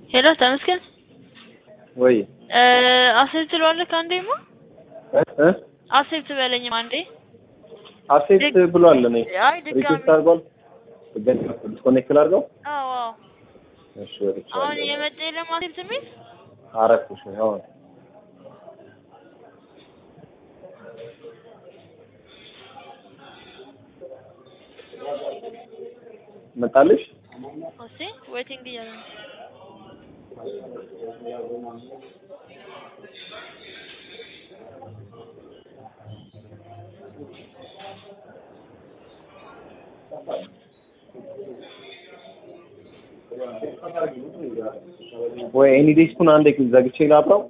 ሄሎ ተመስገን ወይ አሴፕት ትለዋለህ አንዴማ እ አሴፕት በለኝም አንዴ አክሴፕት ብሏል። እኔ አይ ድጋሚ ሪኩዌስት አድርጓል። ድጋሚ ዲስኮኔክት ላድርገው። አዎ አዎ እሺ ወጥቻለሁ። አሁን የመጣ የለም አሴፕት የሚል አረፍኩሽ አሁን መጣልሽ። እስቲ ዌቲንግ እያለ ነው ወይ ኤኒ ዴስኩን አንዴ ዘግቼ ላብራው።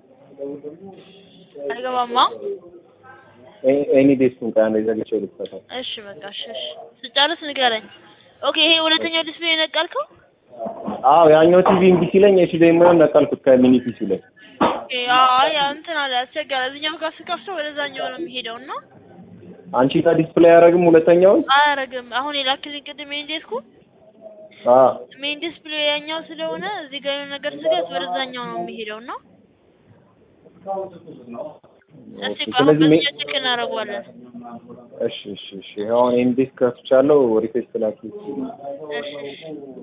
አይገባማ ኤ- ኤኒ ዴስኩን ቆይ አንዴ ዘግቼ ልክፈተው። እሺ በቃ እሺ እሺ ስጨርስ ንገረኝ ኦኬ ይሄ ሁለተኛው ዲስፕሌይ የነቀልከው አዎ ያኛው ቲቪ እምቢ ሲለኝ እሺ ደግሞ ነቀልኩት ከሚኒ ፒሲ ላይ። ኦኬ አይ እንትን አለ አስቸጋሪ እዚህኛው ጋር ስከፍተው ወደዛኛው ነው የሚሄደው እና አንቺ ጋር ዲስፕሌይ አያደርግም ሁለተኛውን? አያረግም አሁን የላክልኝ ቅድም ሜን ዴስኩ አዎ ሜን ዲስፕሌይ ያኛው ስለሆነ እዚህ ጋር የሆነ ነገር ስገት ወደዛኛው ነው የሚሄደው እና እስቲ ኦኬ። ቆይ አሁን ስለዚህ ሜ- በዚህኛው ቼክ እናደርገዋለን እሺ እሺ እሺ አሁን ኤኒ ዴስክ ከፍቻለሁ። ሪኩዌስት ላኪ። እሺ እሺ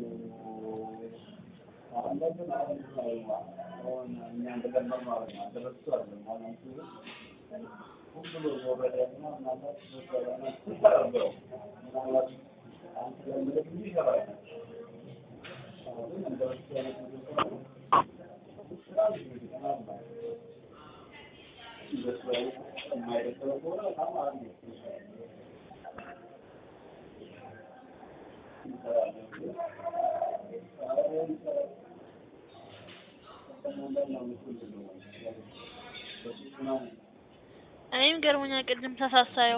እኔም ገርሞኛል ቅድም ተሳሳየው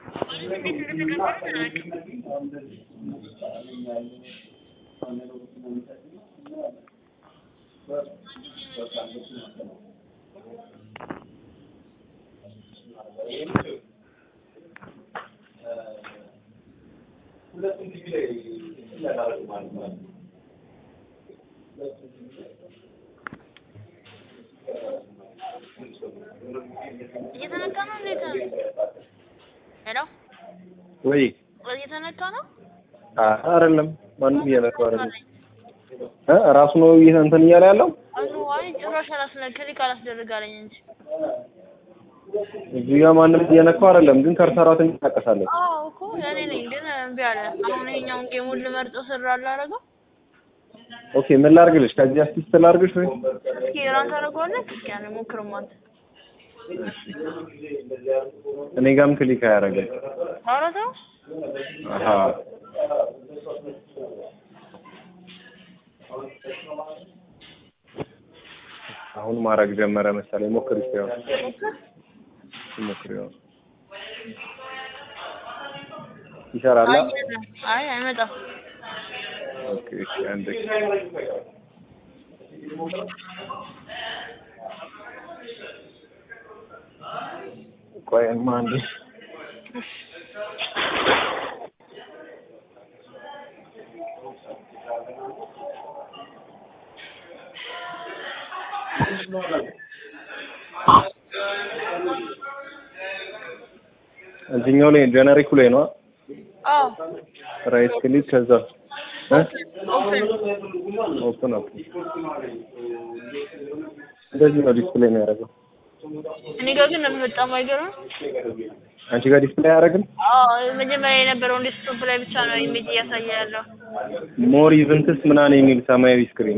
እየተነካ ነው እንዴት ነው ሄሎ ወይ እየተነካ ነው አ- አይደለም ማንም እየነካው አይደለም እ ራሱ ነው ይሄ እንትን እያለ ያለው አኑ አይ ጭራሽ አላስነ ክሊክ አላስደርግ አለኝ እንጂ እዚህ ጋር ማንም እየነካው አይደለም፣ ግን ከርሰሯ ትንቀሳቀሳለች። አዎ እኮ እኔ ነኝ ግን እምቢ አለ አሁን ይሄኛውን ጌሙን ልመርጠው ስራ አላረገው ኦኬ ምን ላድርግልሽ? ከዚህ አስቲስት ላድርግሽ ወይ? እስኪ ራን ታደርገዋለህ እስኪ ያን ሞክርም አንተ እኔ ጋርም ክሊክ አያደርግም። ኧረ ተው አሃ አሁን ማድረግ ጀመረ መሰለኝ። ሞክሪ እስኪ አሁን ሞክሪ አሁን ይሰራል። አይ አይ አይመጣም ኦኬ እሺ አንዴ ቆይማ አንዴ እዚህኛው ላይ ጀነሪኩ ላይ ነው አዎ ራይት ክሊክ ከዛ እ ኦፕን ኦፕን ኦፕን እንደዚህ ነው ዲስፕሌይ የሚያደርገው። እኔ ጋር ግን በጣም አይገርም አንቺ ጋር ዲስፕሌይ አያደርግም? አዎ መጀመሪያ የነበረውን ዴስክቶፕ ላይ ብቻ ነው ኢሜጅ እያሳየ ያለው ሞር ኢቨንትስ ምናምን የሚል ሰማያዊ ስክሪን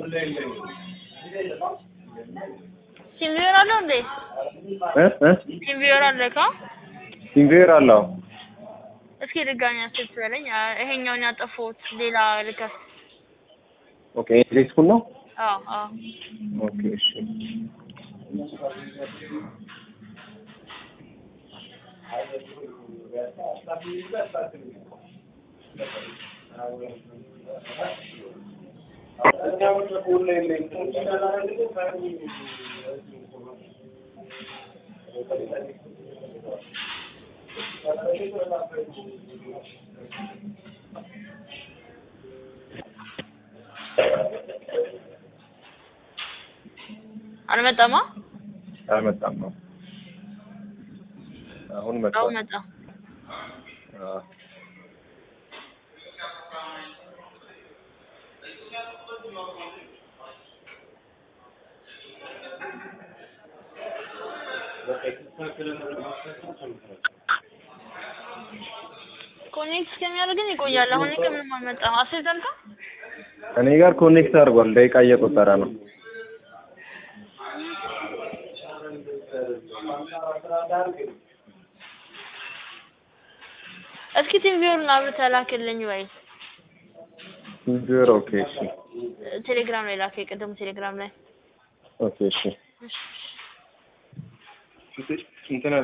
ሲም ቪወር አለው እንዴ እ እ ሲም ቪወር አለ ካ ሲንቬር አለው እስኪ ድጋሚ አስብ በለኝ አ- ይሄኛውን ያጠፋሁት ሌላ ልከፍ ኦኬ ዴስኩን ነው አዎ አዎ ኦኬ እሺ አልመጣማ? አልመጣም ነው። አሁን አሁን መጣ። መጣ። አዎ ኮኔክት እስከሚያደርግን ይቆያል። አሁን እኔ ከምንም አልመጣም። አስር ደቂቃ እኔ ጋር ኮኔክት አድርጓል። ደቂቃ እየቆጠረ ነው። እስኪ ቲም ቪወርን አብረህ ላክልኝ ወይ ዜሮ ኦኬ እሺ ቴሌግራም ላይ ላክ። የቅድሙ ቴሌግራም ላይ ኦኬ እሺ እንትን